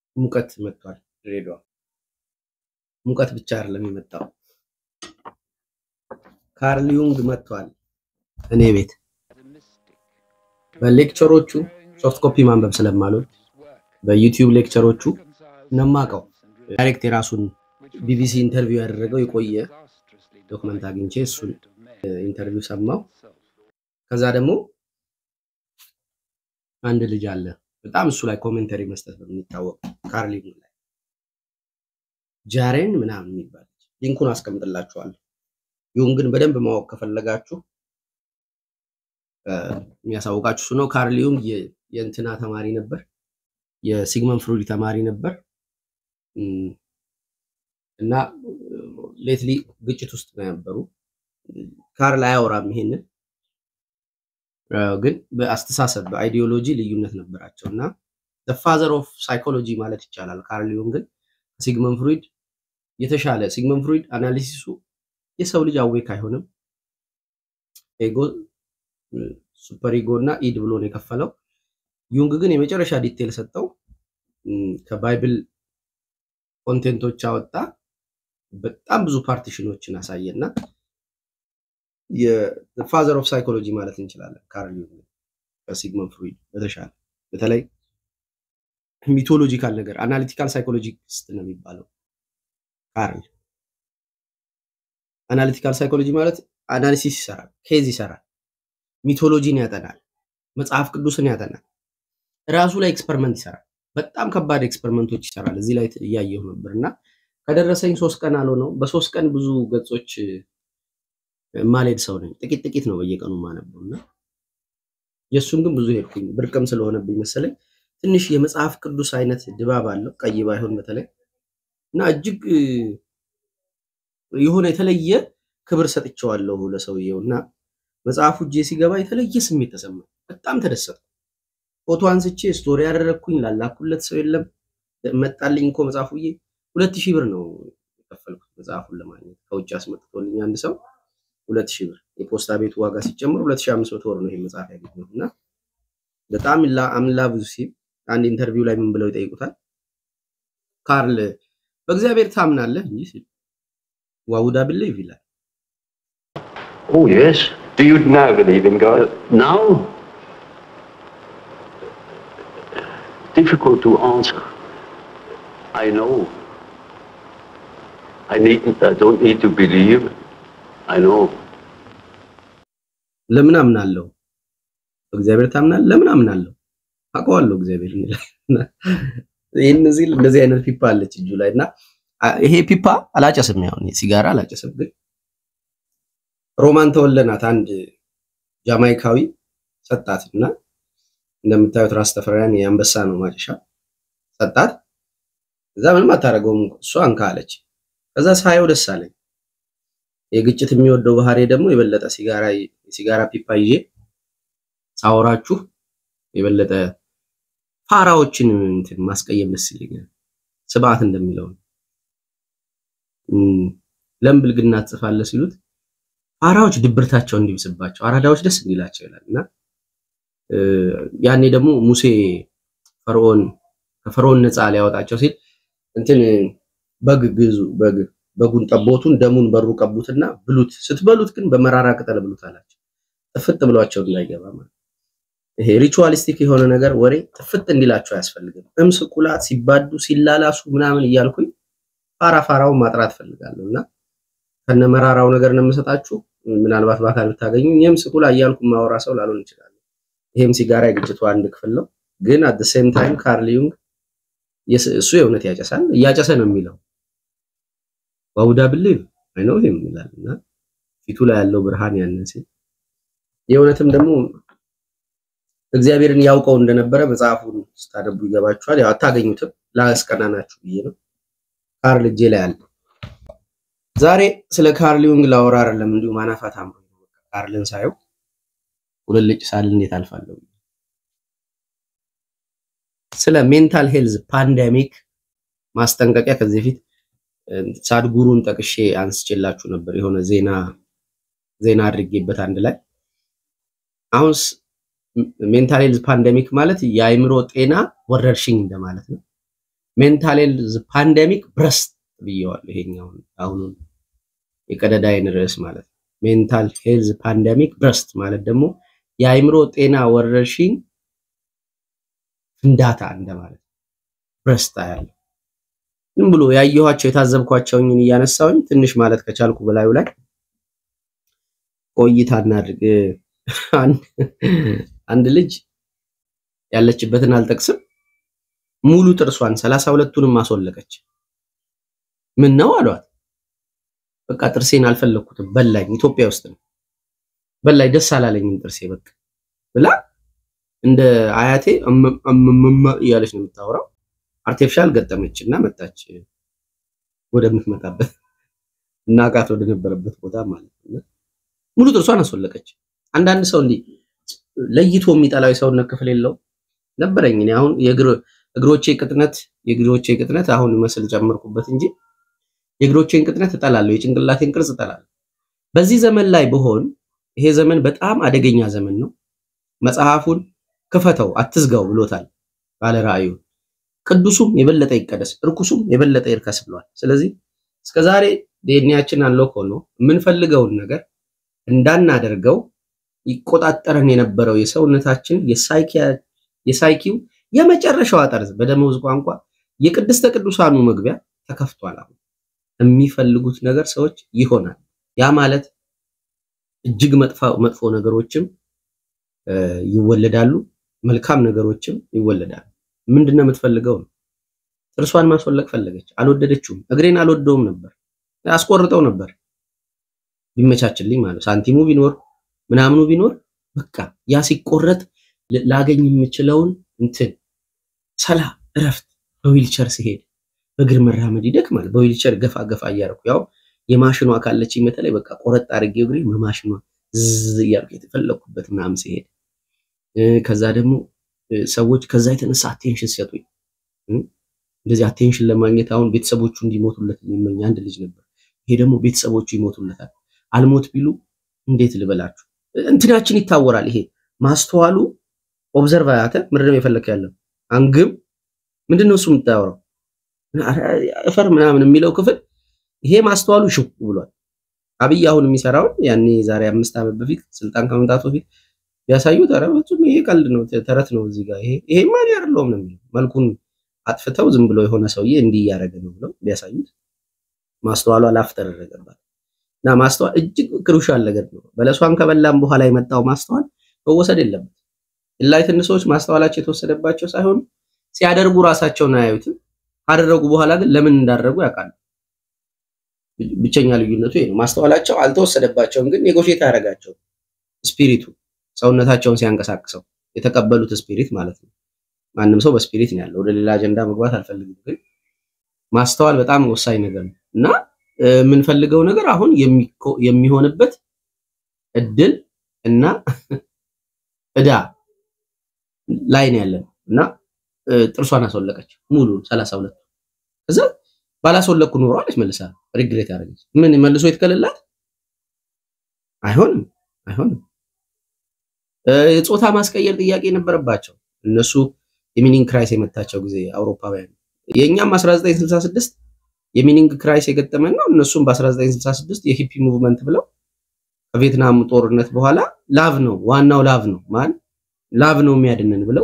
ሙቀት መጥቷል ድሬዳዋ። ሙቀት ብቻ አይደለም የመጣው፣ ካርል ዩንግ መጥቷል እኔ ቤት። በሌክቸሮቹ ሶፍት ኮፒ ማንበብ ስለማልወድ በዩቲዩብ ሌክቸሮቹ ነማቀው ዳይሬክት የራሱን ቢቢሲ ኢንተርቪው ያደረገው የቆየ ዶክመንት አግኝቼ እሱን ኢንተርቪው ሰማው። ከዛ ደግሞ አንድ ልጅ አለ በጣም እሱ ላይ ኮሜንተሪ መስጠት በሚታወቅ ካርል ዩንግ ላይ ጃሬን ምናምን የሚባል ሊንኩን አስቀምጥላችኋለሁ። ዩንግን በደንብ ማወቅ ከፈለጋችሁ የሚያሳውቃችሁ እሱ ነው። ካርል ዩንግ የእንትና ተማሪ ነበር፣ የሲግመንድ ፍሮይድ ተማሪ ነበር እና ሌትሊ ግጭት ውስጥ ነው የነበሩ። ካርል አያወራም ይሄንን ግን በአስተሳሰብ በአይዲዮሎጂ ልዩነት ነበራቸው እና ፋዘር ኦፍ ሳይኮሎጂ ማለት ይቻላል። ካርል ዩንግን ሲግመንድ ፍሮይድ የተሻለ ሲግመንድ ፍሮይድ አናሊሲሱ የሰው ልጅ አዌክ አይሆንም ኤጎ ሱፐር ኢጎ እና ኢድ ብሎ ነው የከፈለው። ዩንግ ግን የመጨረሻ ዲቴል ሰጠው። ከባይብል ኮንቴንቶች አወጣ። በጣም ብዙ ፓርቲሽኖችን አሳየና የፋዘር ኦፍ ሳይኮሎጂ ማለት እንችላለን። ካርል ዩንግ ከሲግመንድ ፍሮይድ በተሻለ በተለይ ሚቶሎጂካል ነገር አናሊቲካል ሳይኮሎጂስት ነው የሚባለው ካርል። አናሊቲካል ሳይኮሎጂ ማለት አናሊሲስ ይሰራል፣ ኬዝ ይሰራል፣ ሚቶሎጂን ያጠናል፣ መጽሐፍ ቅዱስን ያጠናል፣ ራሱ ላይ ኤክስፐሪመንት ይሰራል። በጣም ከባድ ኤክስፐሪመንቶች ይሰራል። እዚህ ላይ እያየሁ ነበር እና ከደረሰኝ ሶስት ቀን አልሆነው። በሶስት ቀን ብዙ ገጾች ማልሄድ ሰው ነኝ። ጥቂት ጥቂት ነው በየቀኑ ማነበው እና የእሱን ግን ብዙ ሄድኩኝ። ብርቅም ስለሆነብኝ መሰለኝ ትንሽ የመጽሐፍ ቅዱስ አይነት ድባብ አለው፣ ቀይ ባይሆን በተለይ እና እጅግ የሆነ የተለየ ክብር ሰጥቼዋለሁ ለሰውየው እና መጽሐፉ እጄ ሲገባ የተለየ ስሜት ተሰማኝ። በጣም ተደሰጥኩ። ፎቶ አንስቼ ስቶሪ ያደረግኩኝ ላላኩለት ሰው የለም። መጣልኝ እኮ መጽሐፉ ብዬ ሁለት ሺህ ብር ነው የከፈልኩት መጽሐፉን ለማግኘት ከውጭ አስመጥቶልኝ አንድ ሰው ሁለት ሺህ ብር የፖስታ ቤቱ ዋጋ ሲጨምር ሁለት ሺህ አምስት መቶ ብር ነው ይሄ መጽሐፍ ያገኘሁት እና በጣም አምላ ብዙ ሲል አንድ ኢንተርቪው ላይ ምን ብለው ይጠይቁታል ካርል በእግዚአብሔር ታምናለህ እንጂ ሲል ዋውዳ ብሌቭ ይላል። Oh, yes. Do you now believe in God? Now, difficult to answer. I know. I need. I don't need to believe. I know. ለምን አምናለሁ? በእግዚአብሔር ታምናለህ? ለምን አምናለሁ? አውቀዋለሁ እግዚአብሔር ይላል። ይህን እዚህ እንደዚህ አይነት ፒፓ አለች እጁ ላይ እና ይሄ ፒፓ አላጨስም፣ ያው ሲጋራ አላጨስም፣ ግን ሮማን ተወለናት አንድ ጃማይካዊ ሰጣት እና እንደምታዩት ራስ ተፈሪያን የአንበሳ ነው ማጨሻ ሰጣት። እዛ ምንም አታደርገውም እሷ አንካ አለች። ከዛ ሳየው ደስ አለኝ። የግጭት የሚወደው ባህሪ ደግሞ የበለጠ ሲጋራ የሲጋራ ፒፓ ይዤ ሳወራችሁ የበለጠ ፋራዎችን እንትን ማስቀየም ደስ ይለኛል። ስብዓት እንደሚለው ለምን ብልግና ትጽፋለህ ሲሉት ፋራዎች ድብርታቸው እንዲብስባቸው አራዳዎች ደስ እንዲላቸው ይላል እና ያኔ ደግሞ ሙሴ ፈርዖን ከፈርዖን ነፃ ሊያወጣቸው ሲል እንትን በግ ግዙ በግ በጉን ጠቦቱን ደሙን በሩ ቀቡትና ብሉት፣ ስትበሉት ግን በመራራ ቅጠል ብሉት አላቸው። ጥፍጥ ብሏቸው እንዳይገባ ማለት ይሄ ሪቹዋሊስቲክ የሆነ ነገር ወሬ ጥፍጥ እንዲላቸው አያስፈልግም። እምስ ቁላት ሲባዱ ሲላላሱ ምናምን እያልኩኝ ፋራ ፋራውን ማጥራት ፈልጋለሁ እና ከነመራራው ነገር ነው የምሰጣችሁ። ምናልባት በአካል ብታገኙ ይህም ስቁላ እያልኩ ማወራ ሰው ላልሆን ይችላል። ይሄም ሲጋራ የግጭቱ አንድ ክፍል ነው። ግን አት ሴም ታይም ካርል ዩንግ እሱ የእውነት ያጨሳል፣ እያጨሰ ነው የሚለው ዋውዳ ብሌቭ አይ ኖ ሂም ይላል እና ፊቱ ላይ ያለው ብርሃን ያንን ሲል የእውነትም ደግሞ እግዚአብሔርን ያውቀው እንደነበረ መጽሐፉን ስታነቡ ይገባችኋል። ያው አታገኙትም፣ ላስቀናናችሁ ብዬ ነው። ካርል እጄ ላይ አለ። ዛሬ ስለ ካርል ዩንግ ላወራ አይደለም፣ እንዲሁ ማናፋት አምሮ ካርልን ሳየው ቁልልጭ ሳል እንዴት አልፋለሁ። ስለ ሜንታል ሄልዝ ፓንደሚክ ማስጠንቀቂያ ከዚህ በፊት ሳድጉሩን ጠቅሼ አንስቼላችሁ ነበር። የሆነ ዜና ዜና አድርጌበት አንድ ላይ አሁን ሜንታል ሄልዝ ፓንደሚክ ማለት የአእምሮ ጤና ወረርሽኝ እንደማለት ነው። ሜንታል ሄልዝ ፓንደሚክ ብረስት ብየዋል። ይሄኛውን አሁኑን የቀደዳይን ርዕስ ማለት ነው። ሜንታል ሄልዝ ፓንደሚክ ብረስት ማለት ደግሞ የአእምሮ ጤና ወረርሽኝ ፍንዳታ እንደማለት ብረስታ ያለ ዝም ብሎ ያየኋቸው የታዘብኳቸውን እያነሳውኝ ትንሽ ማለት ከቻልኩ በላዩ ላይ ቆይታ እናድርግ። አንድ ልጅ ያለችበትን አልጠቅስም፣ ሙሉ ጥርሷን ሰላሳ ሁለቱንም አስወለቀች። ምን ነው አሏት። በቃ ጥርሴን አልፈለኩትም በላኝ። ኢትዮጵያ ውስጥ ነው በላኝ፣ ደስ አላለኝም ጥርሴ በቃ ብላ እንደ አያቴ እምምም እያለች ነው የምታወራው። አርቲፊሻል ገጠመች እና መጣች ወደምትመጣበት እናቃት ወደ ነበረበት ቦታ ማለት ነው። ሙሉ ጥርሷን አስወለቀች። አንዳንድ ሰው እንዲህ ለይቶ የሚጠላው የሰውነት ክፍል የለው ነበረኝ። እኔ አሁን የእግሮቼ ቅጥነት የእግሮቼ ቅጥነት አሁን መስል ጨመርኩበት እንጂ የእግሮቼን ቅጥነት እጠላለሁ፣ የጭንቅላቴን ቅርጽ እጠላለሁ። በዚህ ዘመን ላይ ብሆን ይሄ ዘመን በጣም አደገኛ ዘመን ነው። መጽሐፉን ክፈተው አትዝጋው ብሎታል ባለ ራእዩ። ቅዱሱም የበለጠ ይቀደስ፣ እርኩሱም የበለጠ ይርከስ ብሏል። ስለዚህ እስከዛሬ ዲኤንኤያችን አንሎክ ሆኖ የምንፈልገውን ነገር እንዳናደርገው ይቆጣጠረን የነበረው የሰውነታችን የሳይኪው የመጨረሻዋ ጠርዝ በደመወዝ ቋንቋ የቅድስተ ቅዱሳኑ መግቢያ ተከፍቷል። አሁን የሚፈልጉት ነገር ሰዎች ይሆናል። ያ ማለት እጅግ መጥፎ ነገሮችም ይወለዳሉ፣ መልካም ነገሮችም ይወለዳሉ። ምንድነው የምትፈልገው ነው። ጥርሷን ማስወለቅ ፈለገች፣ አልወደደችውም። እግሬን አልወደውም ነበር፣ አስቆርጠው ነበር ቢመቻችልኝ ማለት ሳንቲሙ ቢኖር ምናምኑ ቢኖር በቃ ያ ሲቆረጥ ላገኝ የምችለውን እንትን ሰላም፣ እረፍት በዊልቸር ሲሄድ በእግር መራመድ ይደክማል። በዊልቸር ገፋ ገፋ እያደረኩ ያው የማሽኗ ካለችኝ በተለይ በቃ ቆረጥ አድርጌ እግሬ በማሽኗ ዝዝ እያልኩ የተፈለኩበት ምናምን ሲሄድ ከዛ ደግሞ ሰዎች ከዛ የተነሳ አቴንሽን ሲሰጡኝ እንደዚህ አቴንሽን ለማግኘት አሁን ቤተሰቦቹ እንዲሞቱለት የሚመኝ አንድ ልጅ ነበር። ይሄ ደግሞ ቤተሰቦቹ ይሞቱለታል። አልሞት ቢሉ እንዴት ልበላችሁ እንትናችን ይታወራል። ይሄ ማስተዋሉ ኦብዘርቭ አያተ ምንድነው የፈለክ ያለው አንግም ምንድነው እሱ የምታወራው እፈር ምናምን የሚለው ክፍል ይሄ ማስተዋሉ ሽው ብሏል። አብይ አሁን የሚሰራውን ያኔ ዛሬ አምስት ዓመት በፊት ስልጣን ከመምጣቱ በፊት ቢያሳዩት ኧረ በፍጹም ይሄ ቀልድ ነው፣ ተረት ነው። እዚህ ጋር ይሄ ይሄ ማን ያርለውም ነው የሚለው መልኩን አጥፍተው ዝም ብሎ የሆነ ሰውዬ እንዲህ እያደረገ ነው ብለው ቢያሳዩት ማስተዋሉ አላፍ ተደረገባት እና ማስተዋል እጅግ ክሩሻል ነገር ነው። በለሷን ከበላም በኋላ የመጣው ማስተዋል መወሰድ የለበት። ኢንላይትድ ሰዎች ማስተዋላቸው የተወሰደባቸው ሳይሆን ሲያደርጉ ራሳቸውን አያዩትም። ካደረጉ በኋላ ግን ለምን እንዳደረጉ ያውቃሉ። ብቸኛ ልዩነቱ ይሄ ነው። ማስተዋላቸው አልተወሰደባቸውም፣ ግን ኔጎሼት ያደረጋቸው ስፒሪቱ ሰውነታቸውን ሲያንቀሳቅሰው የተቀበሉት ስፒሪት ማለት ነው። ማንም ሰው በስፒሪት ነው ያለው። ወደ ሌላ አጀንዳ መግባት አልፈልግም፣ ግን ማስተዋል በጣም ወሳኝ ነገር ነው እና የምንፈልገው ነገር አሁን የሚሆንበት እድል እና እዳ ላይ ነው ያለን እና ጥርሷን አስወለቀች ሙሉ ሰላሳ ሁለት ከዛ ባላስወለቅኩ ኖሮ አለች መልሳ ሪግሬት ያደረገች ምን መልሶ የተከለላት አይሆንም አይሆንም የጾታ ማስቀየር ጥያቄ የነበረባቸው እነሱ የሚኒንግ ክራይስ የመታቸው ጊዜ አውሮፓውያን የእኛም 1966 የሚኒንግ ክራይስ የገጠመን ነው እነሱም በ1966 የሂፒ ሙቭመንት ብለው ከቪየትናም ጦርነት በኋላ ላቭ ነው ዋናው ላቭ ነው ማን ላቭ ነው የሚያድነን ብለው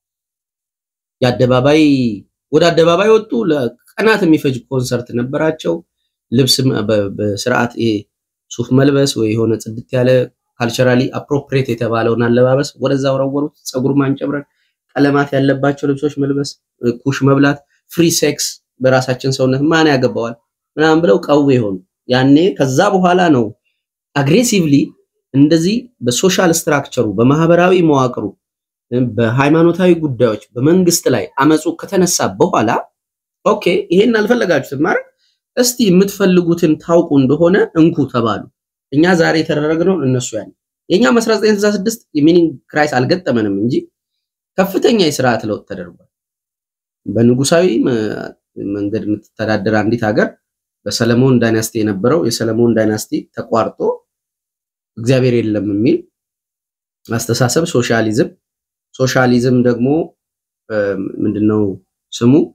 የአደባባይ ወደ አደባባይ ወጡ። ለቀናት የሚፈጅ ኮንሰርት ነበራቸው። ልብስ በስርዓት ይሄ ሱፍ መልበስ ወይ የሆነ ጽድት ያለ ካልቸራሊ አፕሮፕሪየት የተባለውን አለባበስ ወደዛ ወረወሩት። ፀጉር ማንጨብረን፣ ቀለማት ያለባቸው ልብሶች መልበስ፣ ኩሽ መብላት፣ ፍሪ ሴክስ በራሳችን ሰውነት ማን ያገባዋል ምናምን ብለው ቀው የሆኑ ያኔ ከዛ በኋላ ነው አግሬሲቭሊ እንደዚህ በሶሻል ስትራክቸሩ በማህበራዊ መዋቅሩ በሃይማኖታዊ ጉዳዮች በመንግስት ላይ አመፁ ከተነሳ በኋላ ኦኬ ይሄን አልፈለጋችሁትም ማለት እስቲ የምትፈልጉትን ታውቁ እንደሆነ እንኩ ተባሉ። እኛ ዛሬ የተደረግነውን እነሱ ያለ የእኛም 1966 የሚኒንግ ክራይስ አልገጠመንም እንጂ ከፍተኛ የስርዓት ለውጥ ተደርጓል። በንጉሳዊ መንገድ የምትተዳደር አንዲት ሀገር በሰለሞን ዳይናስቲ የነበረው የሰለሞን ዳይናስቲ ተቋርጦ እግዚአብሔር የለም የሚል አስተሳሰብ ሶሻሊዝም ሶሻሊዝም ደግሞ ምንድነው ስሙ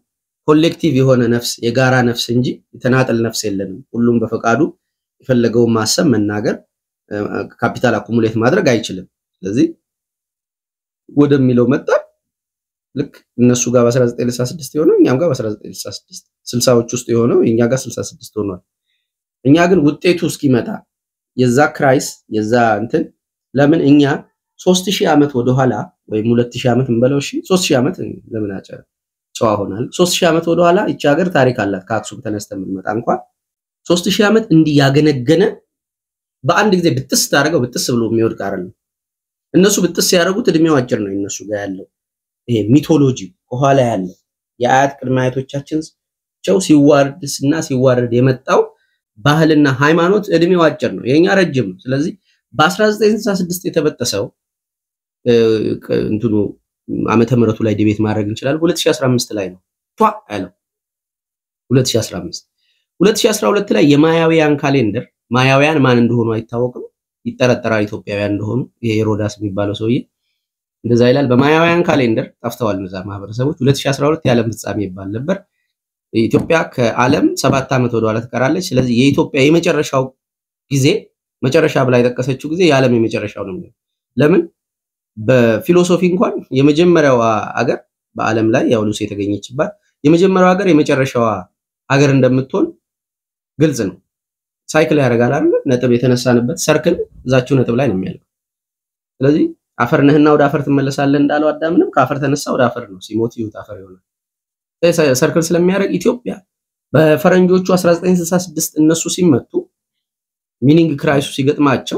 ኮሌክቲቭ የሆነ ነፍስ የጋራ ነፍስ እንጂ የተናጠል ነፍስ የለንም። ሁሉም በፈቃዱ የፈለገውን ማሰብ፣ መናገር፣ ካፒታል አኩሙሌት ማድረግ አይችልም። ስለዚህ ወደሚለው መጣ። ልክ እነሱ ጋር በ1966 የሆነው እኛም ጋር በ1966 ስልሳዎች ውስጥ የሆነው እኛ ጋር 66 ሆኗል። እኛ ግን ውጤቱ እስኪመጣ የዛ ክራይስ የዛ እንትን ለምን እኛ 3000 ዓመት ወደኋላ ወይም 2000 ዓመት እንበለው እሺ 3000 ዓመት ለምን አጨ ጨዋ ሆናል 3000 ዓመት ወደኋላ ይቺ ሀገር ታሪክ አላት። ከአክሱም ተነስተን ብንመጣ እንኳን 3000 ዓመት እንዲህ ያገነገነ በአንድ ጊዜ ብጥስ ታደርገው ብጥስ ብሎ የሚወድቅ አይደለም። እነሱ ብጥስ ያደረጉት እድሜው አጭር ነው። እነሱ ጋር ያለው ይሄ ሚቶሎጂ ከኋላ ያለ የአያት ቅድመ አያቶቻችን ቸው ሲዋርድ እና ሲዋረድ የመጣው ባህልና ሃይማኖት እድሜው አጭር ነው። የኛ ረጅም ነው። ስለዚህ በ1966 የተበጠሰው እንትኑ ዓመተ ምሕረቱ ላይ ዲቤት ማድረግ እንችላለን። 2015 ላይ ነው ቷ ያለው 2015 2012 ላይ የማያውያን ካሌንደር ማያውያን ማን እንደሆኑ አይታወቅም። ይጠረጠራል ኢትዮጵያውያን እንደሆኑ ይሄ ሄሮዳስ የሚባለው ሰውዬ እንደዛ ይላል። በማያውያን ካሌንደር ጠፍተዋል እነዛ ማህበረሰቦች። 2012 የዓለም ፍጻሜ ይባል ነበር። ኢትዮጵያ ከዓለም ሰባት ዓመት ወደኋላ ትቀራለች። ስለዚህ የኢትዮጵያ የመጨረሻው ጊዜ መጨረሻ ብላ የጠቀሰችው ጊዜ የዓለም የመጨረሻው ነው የሚሆነው። ለምን በፊሎሶፊ እንኳን የመጀመሪያዋ አገር በዓለም ላይ ያው ሉሲ የተገኘችባት የመጀመሪያው ሀገር የመጨረሻዋ ሀገር እንደምትሆን ግልጽ ነው። ሳይክል ያደርጋል አይደል? ነጥብ የተነሳንበት ሰርክል እዛችሁ ነጥብ ላይ ነው የሚያልቀው። ስለዚህ አፈር ነህና ወደ አፈር ትመለሳለህ እንዳለው አዳምንም ከአፈር ተነሳ ወደ አፈር ነው፣ ሲሞት ይሁት አፈር ይሆናል። ሰርክል ስለሚያደርግ ኢትዮጵያ በፈረንጆቹ 1966 እነሱ ሲመቱ ሚኒንግ ክራይሱ ሲገጥማቸው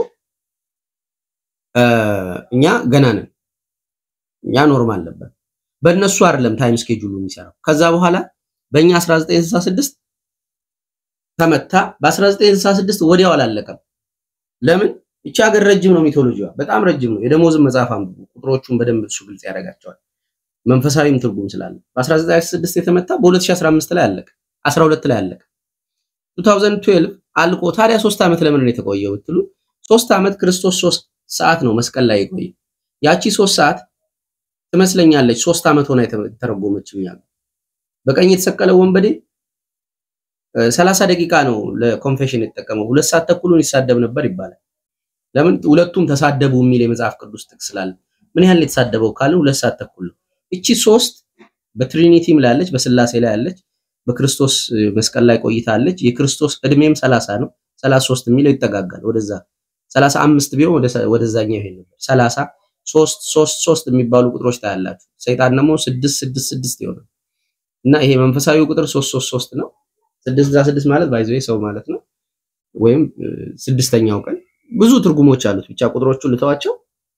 እኛ ገና ነን፣ እኛ ኖርማል ነበር። በእነሱ አይደለም ታይም ስኬጁሉ የሚሰራው። ከዛ በኋላ በእኛ 1966 ተመታ። በ1966 ወዲያው አላለቀም። ለምን? ይቺ ሀገር ረጅም ነው፣ ሚቶሎጂዋ በጣም ረጅም ነው። የደሞዝን መጽሐፍ አንብቡ፣ ቁጥሮቹን በደንብ እሱ ግልጽ ያደርጋቸዋል። መንፈሳዊም ትርጉም ስላለ በ1966 የተመታ በ2015 ላይ አለቀ፣ 12 ላይ አለቀ። 2012 አልቆ ታዲያ ሶስት ዓመት ለምን ነው የተቆየው ብትሉ ሶስት ዓመት ክርስቶስ ሶስት ሰዓት ነው መስቀል ላይ የቆየ። ያቺ ሶስት ሰዓት ትመስለኛለች ሶስት ዓመት ሆና የተረጎመችው ያለ በቀኝ የተሰቀለው ወንበዴ ሰላሳ ደቂቃ ነው ለኮንፌሽን የተጠቀመው። ሁለት ሰዓት ተኩሉን ይሳደብ ነበር ይባላል። ለምን ሁለቱም ተሳደቡ የሚል የመጽሐፍ ቅዱስ ጥቅስ ስላለ ምን ያህል የተሳደበው ካለ ሁለት ሰዓት ተኩል ነው። እቺ ሶስት በትሪኒቲም ላይ ያለች፣ በስላሴ ላይ ያለች፣ በክርስቶስ መስቀል ላይ ቆይታለች። የክርስቶስ እድሜም ሰላሳ ነው። ሰላሳ ሶስት የሚለው ይጠጋጋል ወደዛ ሰላሳ አምስት ቢሆን ወደዛኛው ይሄድ ነበር። ሰላሳ ሶስት ሶስት ሶስት የሚባሉ ቁጥሮች ታያላችሁ። ሰይጣን ደግሞ ስድስት ስድስት ስድስት ይሆናል እና ይሄ መንፈሳዊ ቁጥር ሶስት ሶስት ሶስት ነው። ስድስት ዛ ስድስት ማለት ባይዘ ሰው ማለት ነው፣ ወይም ስድስተኛው ቀን ብዙ ትርጉሞች አሉት። ብቻ ቁጥሮቹ ልተዋቸው።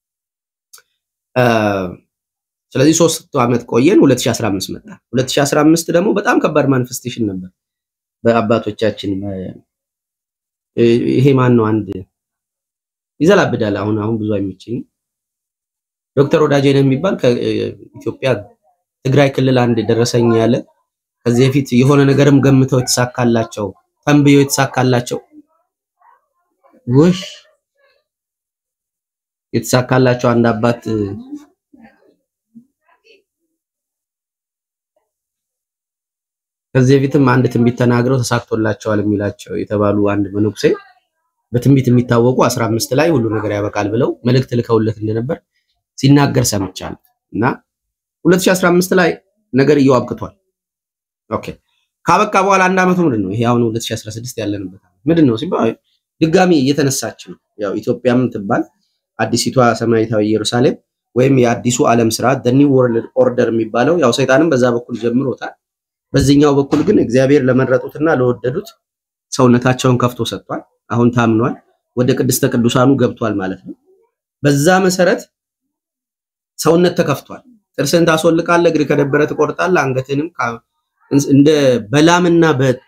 ስለዚህ ሶስት ዓመት ቆየን። 2015 መጣ። 2015 ደግሞ በጣም ከባድ ማኒፌስቴሽን ነበር በአባቶቻችን። ይሄ ማን ነው? አንድ ይዘላብዳል። አሁን አሁን ብዙ አይመቸኝም። ዶክተር ወዳጄ ነው የሚባል ከኢትዮጵያ ትግራይ ክልል አንድ ደረሰኝ ያለ ከዚህ በፊት የሆነ ነገርም ገምተው የተሳካላቸው ተንብየው የተሳካላቸው ውሽ የተሳካላቸው አንድ አባት ከዚህ በፊትም አንድ ትንቢት ተናግረው ተሳክቶላቸዋል የሚላቸው የተባሉ አንድ መነኩሴ በትንቢት የሚታወቁ 15 ላይ ሁሉ ነገር ያበቃል ብለው መልእክት ልከውለት እንደነበር ሲናገር ሰምቻለሁ እና 2015 ላይ ነገር እየዋብቅቷል። ኦኬ ካበቃ በኋላ አንድ አመቱ ምንድን ነው ይሄ አሁን 2016 ያለንበት ምንድን ነው ሲባል ድጋሚ እየተነሳች ነው። ያው ኢትዮጵያም ትባል አዲሲቷ ሰማያዊቷ ኢየሩሳሌም ወይም የአዲሱ ዓለም ስርዓት the new world order የሚባለው ያው ሰይጣንም በዛ በኩል ጀምሮታል። በዚህኛው በኩል ግን እግዚአብሔር ለመረጡትና ለወደዱት ሰውነታቸውን ከፍቶ ሰጥቷል። አሁን ታምኗል። ወደ ቅድስተ ቅዱሳኑ ገብቷል ማለት ነው። በዛ መሰረት ሰውነት ተከፍቷል። ጥርስን ታስወልቃለህ፣ እግር ከደበረ ትቆርጣለህ፣ አንገትንም እንደ በላምና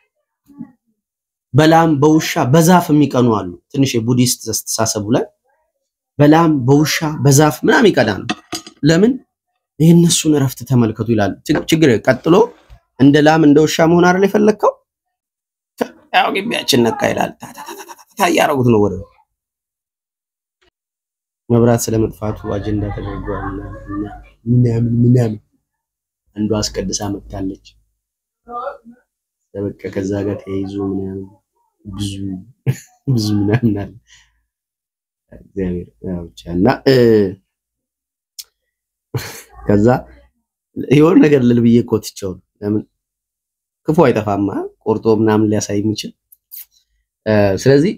በላም በውሻ በዛፍ የሚቀኑ አሉ። ትንሽ የቡዲስት አስተሳሰቡ ላይ በላም በውሻ በዛፍ ምናምን ይቀናሉ። ለምን የእነሱን እረፍት ተመልከቱ ይላሉ። ችግር ቀጥሎ እንደ ላም እንደ ውሻ መሆን አይደል የፈለግከው? ያው ግቢያችን ነካ ይላል። እያደረጉት ነው ወደ መብራት ስለመጥፋቱ አጀንዳ ተደርጓል ምናምን ምናምን አንዷ አስቀድሳ መጥታለች። በቃ ከዛ ጋር ተያይዞ ምናምን ብዙ ብዙ ምናምን አለ እግዚአብሔር ያው ብቻ እና እ፣ ከዛ የሆነ ነገር ልል ብዬ እኮ ትቼው ነው። ለምን ክፉ አይጠፋማ ቆርጦ ምናምን ሊያሳይ የሚችል እ፣ ስለዚህ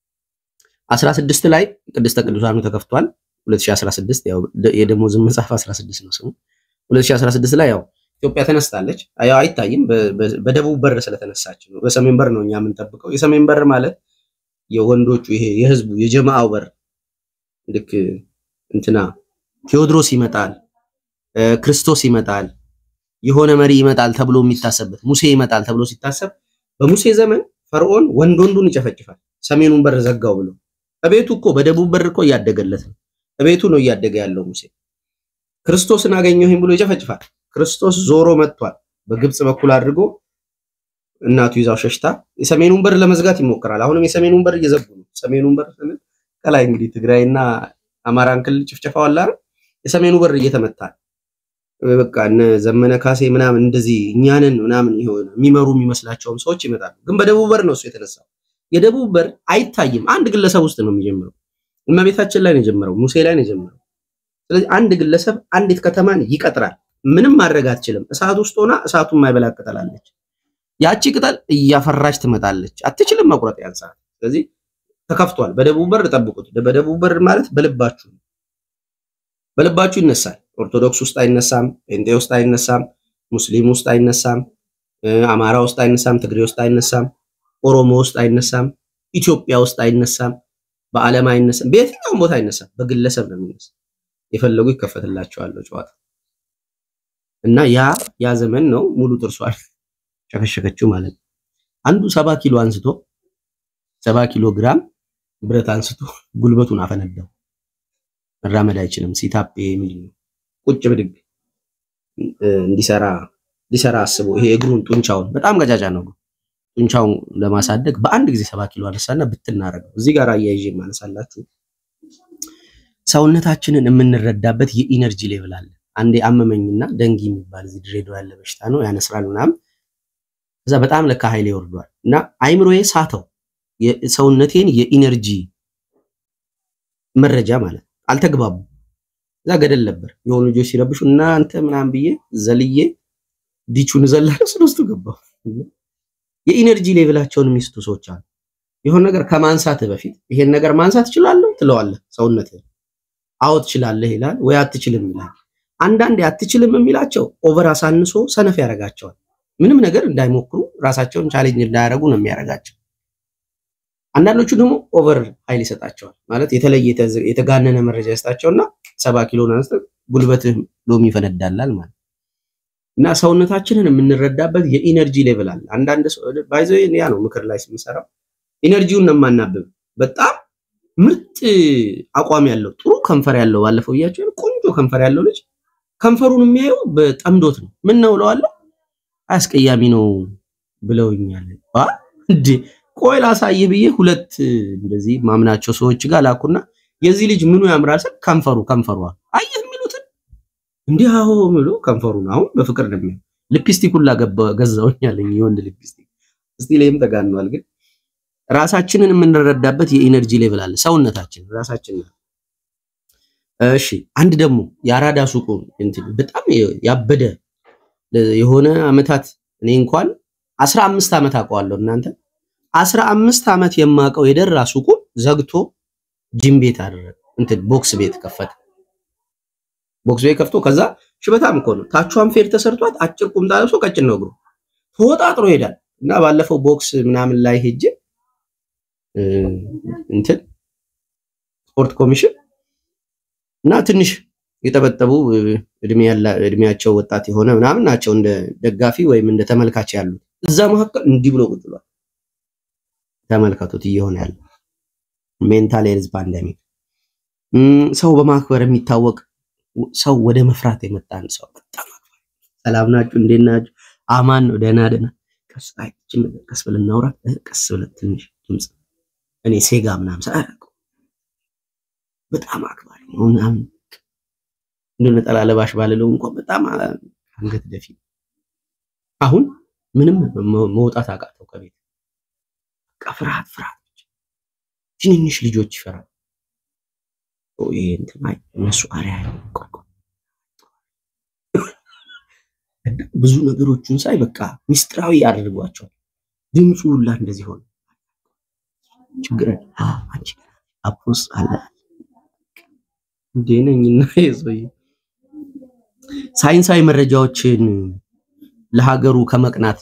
16 ላይ ቅድስተ ቅዱሳኑ ተከፍቷል። 2016 ያው ደ- የደሞዝን መጽሐፍ 16 ነው ስሙ። 2016 ላይ ያው ኢትዮጵያ ተነስታለች። ያው አይታይም በ- በ- በደቡብ በር ስለተነሳች ነው። በሰሜን በር ነው እኛ የምንጠብቀው። የሰሜን በር ማለት የወንዶቹ ይሄ የህዝቡ የጀማአው በር ልክ እንትና ቴዎድሮስ ይመጣል፣ እ፣ ክርስቶስ ይመጣል፣ የሆነ መሪ ይመጣል ተብሎ የሚታሰብበት ሙሴ ይመጣል ተብሎ ሲታሰብ በሙሴ ዘመን ፈርዖን ወንድ ወንዱን ይጨፈጭፋል። ሰሜኑን በር ዘጋው ብሎ እቤቱ እኮ በደቡብ በር እኮ እያደገለት ነው። እቤቱ ነው እያደገ ያለው ሙሴ። ክርስቶስን አገኘሁኝ ብሎ ይጨፈጭፋል። ክርስቶስ ዞሮ መጥቷል። በግብጽ በኩል አድርጎ እናቱ ይዛው ሸሽታ የሰሜኑን በር ለመዝጋት ይሞክራል። አሁንም የሰሜኑን በር እየዘጉ ነው። ሰሜኑን በር ስንል ከላይ እንግዲህ ትግራይና አማራን ክልል ጭፍጨፋው አለ አይደል? የሰሜኑ በር እየተመታ ነው። በቃ እነ ዘመነ ካሴ ምናምን እንደዚህ እኛንን ምናምን የሆነ የሚመሩ የሚመስላቸውም ሰዎች ይመጣሉ። ግን በደቡብ በር ነው እሱ የተነሳው። የደቡብ በር አይታይም። አንድ ግለሰብ ውስጥ ነው የሚጀምረው። እመቤታችን ላይ ነው የጀመረው፣ ሙሴ ላይ ነው የጀመረው። ስለዚህ አንድ ግለሰብ አንዲት ከተማን ይቀጥራል። ምንም ማድረግ አትችልም። እሳት ውስጥ ሆና እሳቱን የማይበላ ቅጠል አለች። ያቺ ቅጠል እያፈራች ትመጣለች። አትችልም መቁረጥ ያን ሰዓት። ስለዚህ ተከፍቷል። በደቡብ በር ጠብቁት። በደቡብ በር ማለት በልባችሁ ነው። በልባችሁ ይነሳል። ኦርቶዶክስ ውስጥ አይነሳም፣ ጴንጤ ውስጥ አይነሳም፣ ሙስሊም ውስጥ አይነሳም፣ እ፣ አማራ ውስጥ አይነሳም፣ ትግሬ ውስጥ አይነሳም፣ ኦሮሞ ውስጥ አይነሳም፣ ኢትዮጵያ ውስጥ አይነሳም፣ በዓለም አይነሳም፣ በየትኛውም ቦታ አይነሳም። በግለሰብ ነው የሚነሳ። የፈለጉ ይከፈትላቸዋል ጨዋታ እና ያ ያ ዘመን ነው። ሙሉ ጥርሷል ሸከሸከችው ማለት ነው። አንዱ ሰባ ኪሎ አንስቶ ሰባ ኪሎ ግራም ብረት አንስቶ ጉልበቱን አፈነዳው። መራመድ አይችልም። ሲታፕ ምንድን ነው ቁጭ ብድግ እ፣ እንዲሰራ ሊሰራ አስቦ ይሄ እግሩን ጡንቻውን በጣም ቀጫጫ ነው እግሩ። ጡንቻውን ለማሳደግ በአንድ ጊዜ ሰባ ኪሎ አነሳና ብትናረገው። እዚህ ጋር አያይዤ ማነሳላችሁ ሰውነታችንን የምንረዳበት የኢነርጂ ሌቭል አለ። አንዴ አመመኝና ደንጊ የሚባል እዚህ ድሬዳዋ ያለ በሽታ ነው ያነስራል ምናምን። ከዛ በጣም ለካ ኃይሌ ወርዷል እና አይምሮዬ ሳተው የሰውነቴን የኢነርጂ መረጃ ማለት አልተግባቡ። እዛ ገደል ነበር የሆኑ ልጆች ሲረብሹ እናንተ ምናምን ብዬ ዘልዬ ዲቹን ዘላለሁ ስለውስጡ ገባሁ። የኢነርጂ ሌቭላቸውን የሚስቱ ሰዎች አሉ። የሆነ ነገር ከማንሳት በፊት ይሄን ነገር ማንሳት እችላለሁ ትለዋለህ ሰውነት አዎ ትችላለህ ይላል ወይ አትችልም ይላል። አንዳንዴ አትችልም የሚላቸው ኦቨር አሳንሶ ሰነፍ ያደርጋቸዋል። ምንም ነገር እንዳይሞክሩ ራሳቸውን ቻሌንጅ እንዳያደርጉ ነው የሚያደርጋቸው። አንዳንዶቹ ደግሞ ኦቨር ኃይል ይሰጣቸዋል። ማለት የተለየ የተዘ- የተጋነነ መረጃ ይሰጣቸውና ሰባ ኪሎን አንስተህ ጉልበትህ ሎሚ ይፈነዳላል ማለት እና ሰውነታችንን የምንረዳበት የኢነርጂ ሌቭል አለ። አንዳንድ ሰው ባይዘ ያ ነው ምክር ላይ ስንሰራው ኢነርጂውን ነው የማናብብ። በጣም ምርጥ አቋም ያለው ጥሩ ከንፈር ያለው ባለፈው እያቸው ቆንጆ ከንፈር ያለው ልጅ ከንፈሩን የሚያየው በጠምዶት ነው። ምን ነው እለዋለሁ። አስቀያሚ ነው ብለውኛል። አ እንዴ ቆይ ላሳይህ ብዬ ሁለት እንደዚህ ማምናቸው ሰዎች ጋር ላኩና የዚህ ልጅ ምኑ ያምራል ስል ከንፈሩ ከንፈሯ አየህ የሚሉትን እንዲህ አሁ ብሎ ከንፈሩን አሁን በፍቅር ነው የሚያየው። ሊፕስቲክ ሁላ ገባ- ገዛውኛለኝ የወንድ ሊፕስቲክ እስቲ ላይም ተጋኗል። ግን ራሳችንን የምንረዳበት የኢነርጂ ሌቭል አለ ሰውነታችን ራሳችን እሺ አንድ ደግሞ የአራዳ ሱቁ እንትን በጣም ያበደ የሆነ አመታት እኔ እንኳን አስራ አምስት ዓመት አውቀዋለሁ እናንተ አስራ አምስት ዓመት የማውቀው የደራ ሱቁን ዘግቶ ጂም ቤት አደረገ እንትን ቦክስ ቤት ከፈተ ቦክስ ቤት ከፍቶ ከዛ ሽበታም እኮ ነው ታቿን ፌር ተሰርቷት አጭር ቁምጣ ለብሶ ቀጭን ነው እግሩ ተወጣጥሮ ይሄዳል እና ባለፈው ቦክስ ምናምን ላይ ሄጄ እ፣ እንትን ስፖርት ኮሚሽን እና ትንሽ የጠበጠቡ እ፣ እድሜ ያላ እድሜያቸው ወጣት የሆነ ምናምን ናቸው እንደ ደጋፊ ወይም እንደ ተመልካች ያሉት። እዛ መካከል እንዲህ ብሎ ቁጭ ብሏል። ተመልከቱት እየሆነ ያለ ሜንታል ሄልዝ ፓንደሚክ። ሰው በማክበር የሚታወቅ ሰው ወደ መፍራት የመጣን ሰው በጣም አክባሪ። ሰላም ናችሁ? እንዴት ናችሁ? አማን ነው? ደህና ደህና። ቀስ አይ ይህችን ነገር ቀስ ብለን እናውራ። እ፣ ቀስ ብለን ትንሽ ድምፅ እኔ ሴጋ ምናምን ሰ በጣም አክባሪ ነው ምናምን እንደ ነጠላ ለባሽ ባልለው እንኳን በጣም አ- አንገት ደፊ። አሁን ምንም መ- መውጣት አቃተው ከቤት በቃ ፍርሃት ፍርሃት ብቻ። ትንንሽ ልጆች ይፈራል። ይሄ እንትን አይ እነሱ አሪያ ቆይ ቆይ እና ብዙ ነገሮቹን ሳይ በቃ ሚስጥራዊ አድርጓቸዋል። ድምፁ ሁላ እንደዚህ ሆነ። ችግር አ አንቺ አፖስ አለ እንዴ ነኝና የሰውዬ ሳይንሳዊ መረጃዎችን ለሀገሩ ከመቅናት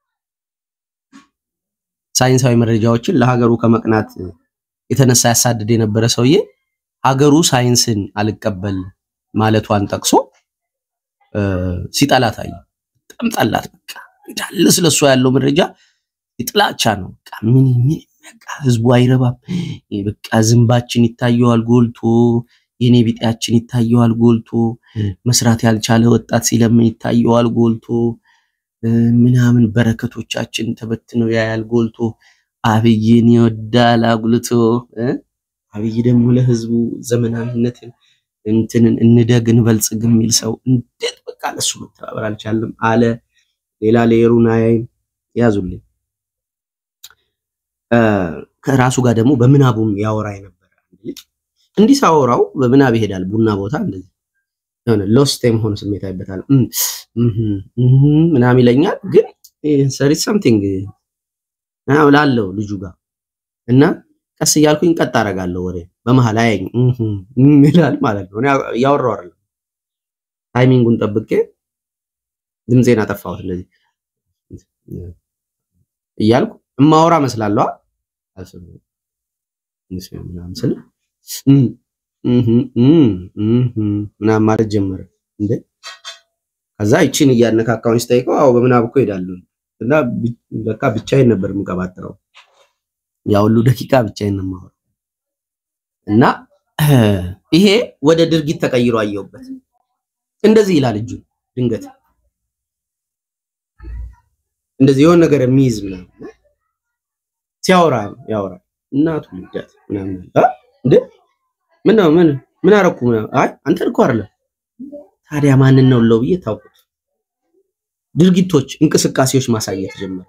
ሳይንሳዊ መረጃዎችን ለሀገሩ ከመቅናት የተነሳ ያሳድድ የነበረ ሰውዬ ሀገሩ ሳይንስን አልቀበል ማለቷን ጠቅሶ እ፣ ሲጠላት አየ። በጣም ጠላት። በቃ እንዳለ ስለሷ ያለው መረጃ የጥላቻ ነው። በቃ ምን ምን በቃ ህዝቡ አይረባም። ይሄ በቃ ዝንባችን ይታየዋል ጎልቶ፣ የኔ ቢጤያችን ይታየዋል ጎልቶ፣ መስራት ያልቻለ ወጣት ሲለምን ይታየዋል ጎልቶ፣ እ፣ ምናምን በረከቶቻችን ተበትነው ያያል ጎልቶ። አብይን ይወዳል አጉልቶ እ? አብይ ደግሞ ለህዝቡ ዘመናዊነትን እንትንን እንደግ እንበልጽግ የሚል ሰው እንዴት በቃ ለሱ መተባበር አልቻለም አለ። ሌላ ሌየሩን አያይም ያዙልኝ። እ፣ ከራሱ ጋር ደግሞ በምናቡም ያወራ የነበረ አንድ ልጅ እንዲህ ሳወራው በምናብ ይሄዳል ቡና ቦታ እንደዚህ የሆነ ሎስት የመሆን ስሜት አይበታል ምናምን ይለኛል። ግን ሰሪ ሳምቲንግ ላለው ልጁ ጋር እና ቀስ እያልኩኝ ቀጥ አደርጋለሁ ወሬ በመሀል አያኝ ይላል ማለት ነው። እኔ እያወራሁ አይደለም ታይሚንጉን ጠብቄ ድምፄን አጠፋሁት እንደዚህ እያልኩ እማወራ መስላለዋ ምናምን ስል እም፣ እም፣ እም፣ እም ምናምን ማለት ጀመረ እንዴ ከዛ ይቺን እያነካካሁኝ ስጠይቀው አዎ በምናብ እኮ ሄዳለሁ እና ብ- በቃ ብቻዬን ነበር የምቀባጥረው ያ ሁሉ ደቂቃ ብቻዬን ነው የማወራው እና ይሄ ወደ ድርጊት ተቀይሮ አየሁበት እንደዚህ ይላል እጁን ድንገት እንደዚህ የሆነ ነገር የሚይዝ ምናምን ሲያወራ ያወራ እናቱ ልዳት ምናምን አ እንዴ ምን ነው ምን ምን አረኩ ምናምን አይ አንተን እኮ አይደለም ታዲያ ማንን ነው ለው ብዬ ታውቁት ድርጊቶች እንቅስቃሴዎች ማሳየት ጀመረ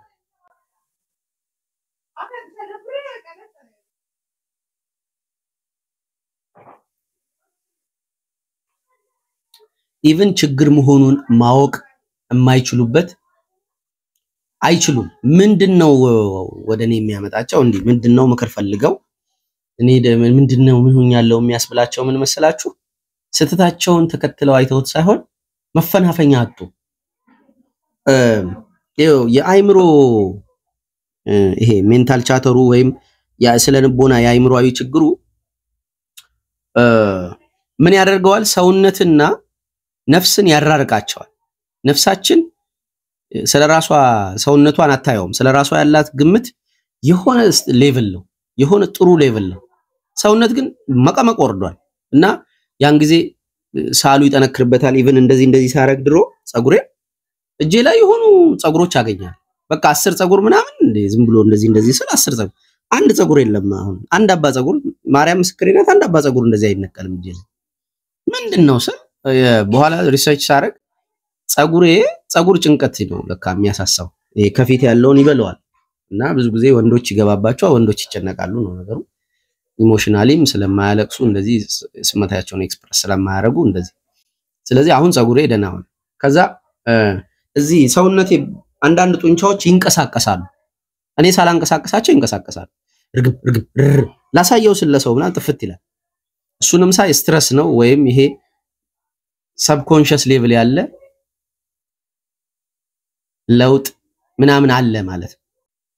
ኢቭን ችግር መሆኑን ማወቅ የማይችሉበት አይችሉም። ምንድነው ወደ እኔ የሚያመጣቸው? እንዲህ ምንድነው ምክር ፈልገው እኔ ደ- ምንድነው ምን ሆኛለሁ የሚያስብላቸው ምን መሰላችሁ? ስህተታቸውን ተከትለው አይተውት ሳይሆን መፈናፈኛ አጡ። እ፣ ይኸው የአይምሮ እ፣ ይሄ ሜንታል ቻተሩ ወይም ስለ ልቦና የአይምሮዊ ችግሩ እ፣ ምን ያደርገዋል? ሰውነትና ነፍስን ያራርቃቸዋል። ነፍሳችን ስለ ራሷ ሰውነቷን አታየውም። ስለ ራሷ ያላት ግምት የሆነ ሌቭል ነው፣ የሆነ ጥሩ ሌቭል ነው። ሰውነት ግን መቀመቅ ወርዷል እና ያን ጊዜ ሳሉ ይጠነክርበታል። ኢቭን እንደዚህ እንደዚህ ሳረግ ድሮ ጸጉሬ እጄ ላይ የሆኑ ጸጉሮች አገኛል። በቃ አስር ጸጉር ምናምን እንደ ዝም ብሎ እንደዚህ እንደዚህ ስል አስር ጸጉር አንድ ጸጉር የለም። አሁን አንድ አባ ጸጉር ማርያም ምስክሬ ናት። አንድ አባ ጸጉር እንደዚህ አይነቀልም እጄ ላይ ምንድን ነው ስል የ- በኋላ ሪሰርች ሳረግ ጸጉሬ ጸጉር ጭንቀት ነው ለካ የሚያሳሳው። ይሄ ከፊት ያለውን ይበለዋል እና ብዙ ጊዜ ወንዶች ይገባባቸዋል፣ ወንዶች ይጨነቃሉ ነው ነገሩ። ኢሞሽናሊም ስለማያለቅሱ እንደዚህ ስ- ስሜታቸውን ኤክስፕረስ ስለማያደርጉ እንደዚህ። ስለዚህ አሁን ጸጉሬ ደህና ሆነ። ከዛ እ፣ እዚህ ሰውነቴ አንዳንድ ጡንቻዎች ይንቀሳቀሳሉ። እኔ ሳላንቀሳቀሳቸው ይንቀሳቀሳሉ። እርግብ እርግብ ርር ላሳየው ስለሰው ምናምን ጥፍት ይላል። እሱንም ሳይ ስትረስ ነው ወይም ይሄ ሰብኮንሽስ ሌቭል ያለ ለውጥ ምናምን አለ ማለት ነው።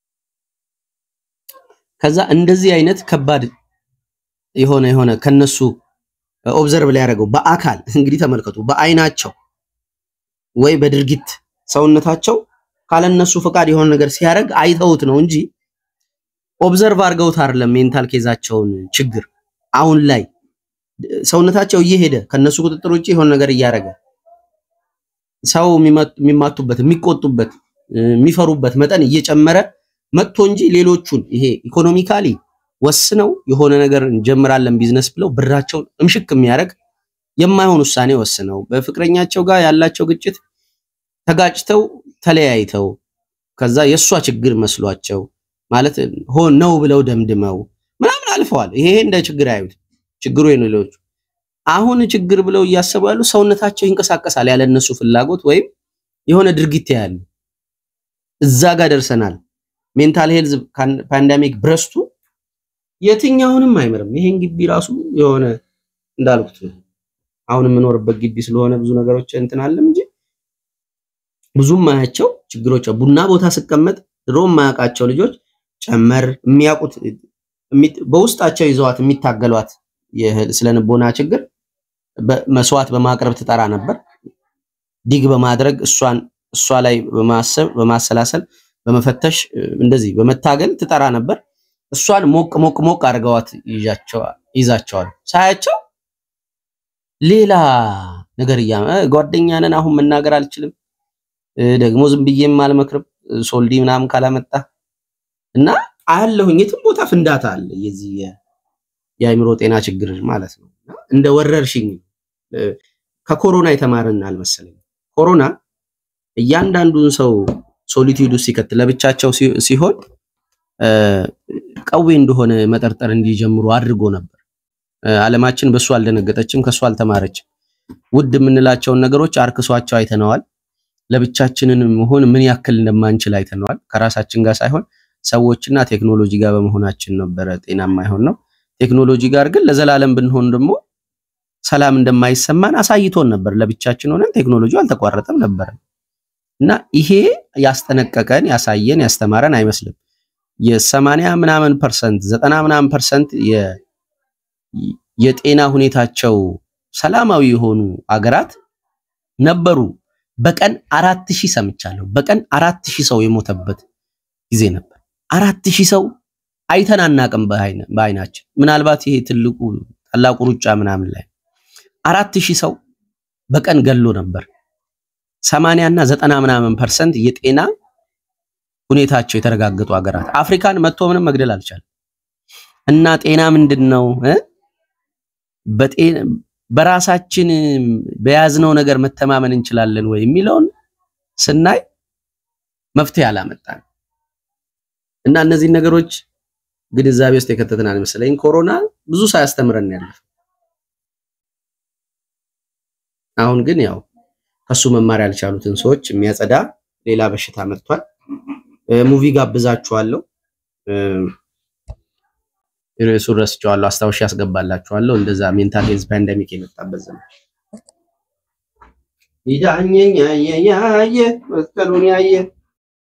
ከዛ እንደዚህ አይነት ከባድ የሆነ የሆነ ከነሱ ኦብዘርቭ ላይ ያደረገው በአካል እንግዲህ ተመልከቱ፣ በአይናቸው ወይ በድርጊት ሰውነታቸው ካለነሱ ፈቃድ የሆነ ነገር ሲያደርግ አይተውት ነው እንጂ ኦብዘርቭ አድርገውት አይደለም። ሜንታል ኬዛቸውን ችግር አሁን ላይ ሰውነታቸው እየሄደ ከነሱ ቁጥጥር ውጭ የሆነ ነገር እያደረገ ሰው የሚመት- የሚማቱበት የሚቆጡበት እ፣ የሚፈሩበት መጠን እየጨመረ መጥቶ እንጂ ሌሎቹን ይሄ ኢኮኖሚካሊ ወስነው የሆነ ነገር እንጀምራለን ቢዝነስ ብለው ብራቸውን እምሽክ የሚያደርግ የማይሆን ውሳኔ ወስነው በፍቅረኛቸው ጋር ያላቸው ግጭት ተጋጭተው ተለያይተው ከዛ የእሷ ችግር መስሏቸው ማለት ሆን ነው ብለው ደምድመው ምናምን አልፈዋል። ይሄ እንደ ችግር አያዩት። ችግሩ የሌሎቹ አሁን ችግር ብለው እያሰቡ ያሉ ሰውነታቸው ይንቀሳቀሳል ያለ እነሱ ፍላጎት ወይም የሆነ ድርጊት ያያሉ። እዛ ጋር ደርሰናል። ሜንታል ሄልዝ ፓንዳሚክ ብረስቱ የትኛውንም አይምርም። ይሄን ግቢ ራሱ የሆነ እንዳልኩት አሁን የምኖርበት ግቢ ስለሆነ ብዙ ነገሮች እንትን አለም እንጂ ብዙም ማያቸው ችግሮች ቡና ቦታ ስቀመጥ ድሮ የማያውቃቸው ልጆች ጨመር የሚያውቁት በውስጣቸው ይዘዋት የሚታገሏት ስለ ንቦና ችግር መስዋዕት በማቅረብ ትጠራ ነበር። ዲግ በማድረግ እሷን እሷ ላይ በማሰብ በማሰላሰል በመፈተሽ እንደዚህ በመታገል ትጠራ ነበር። እሷን ሞቅ ሞቅ ሞቅ አድርገዋት ይዛቸዋል። ሳያቸው ሌላ ነገር እያ ጓደኛ ነን አሁን መናገር አልችልም ደግሞ ዝም ብዬም አልመክርም ሶልዲ ምናምን ካላመጣ እና አያለሁኝ የትም ቦታ ፍንዳታ አለ የዚህ የአእምሮ ጤና ችግር ማለት ነው። እንደ ወረርሽኝ ከኮሮና የተማርን አልመሰለኝ። ኮሮና እያንዳንዱን ሰው ሶሊቲዩድ ውስጥ ሲከት ለብቻቸው ሲሆን ቀዌ እንደሆነ መጠርጠር እንዲጀምሩ አድርጎ ነበር። ዓለማችን በሱ አልደነገጠችም፣ ከሱ አልተማረችም። ውድ የምንላቸውን ነገሮች አርክሷቸው አይተነዋል። ለብቻችንን መሆን ምን ያክል እንደማንችል አይተነዋል። ከራሳችን ጋር ሳይሆን ሰዎችና ቴክኖሎጂ ጋር በመሆናችን ነበረ ጤናማ ይሆን ነው። ቴክኖሎጂ ጋር ግን ለዘላለም ብንሆን ደግሞ ሰላም እንደማይሰማን አሳይቶን ነበር። ለብቻችን ሆነን ቴክኖሎጂ አልተቋረጠም ነበር እና ይሄ ያስጠነቀቀን ያሳየን ያስተማረን አይመስልም። የሰማንያ ምናምን ፐርሰንት ዘጠና ምናምን ፐርሰንት የጤና ሁኔታቸው ሰላማዊ የሆኑ አገራት ነበሩ። በቀን አራት ሺህ ሰምቻለሁ። በቀን አራት ሺህ ሰው የሞተበት ጊዜ ነበር። አራት ሺህ ሰው አይተን አናቅም በአይናችን። ምናልባት ይሄ ትልቁ ታላቁ ሩጫ ምናምን ላይ አራት ሺህ ሰው በቀን ገሎ ነበር። ሰማንያ እና ዘጠና ምናምን ፐርሰንት የጤና ሁኔታቸው የተረጋገጡ ሀገራት አፍሪካን መጥቶ ምንም መግደል አልቻለም። እና ጤና ምንድን ነው? በራሳችን በያዝነው ነገር መተማመን እንችላለን ወይ የሚለውን ስናይ መፍትሄ አላመጣን እና እነዚህን ነገሮች ግንዛቤ ውስጥ የከተትናል መሰለኝ። ኮሮና ብዙ ሳያስተምረን ያለፈው አሁን ግን ያው ከሱ መማር ያልቻሉትን ሰዎች የሚያጸዳ ሌላ በሽታ መጥቷል። ሙቪ ጋብዛችኋለሁ። ርዕሱን ረስቼዋለሁ፣ አስታውሻ ያስገባላችኋለሁ። እንደዛ ሜንታል ሄልዝ ፓንደሚክ የመጣበት ዘመን ይዳኘኝ ያየ ያየ መስቀሉን ያየ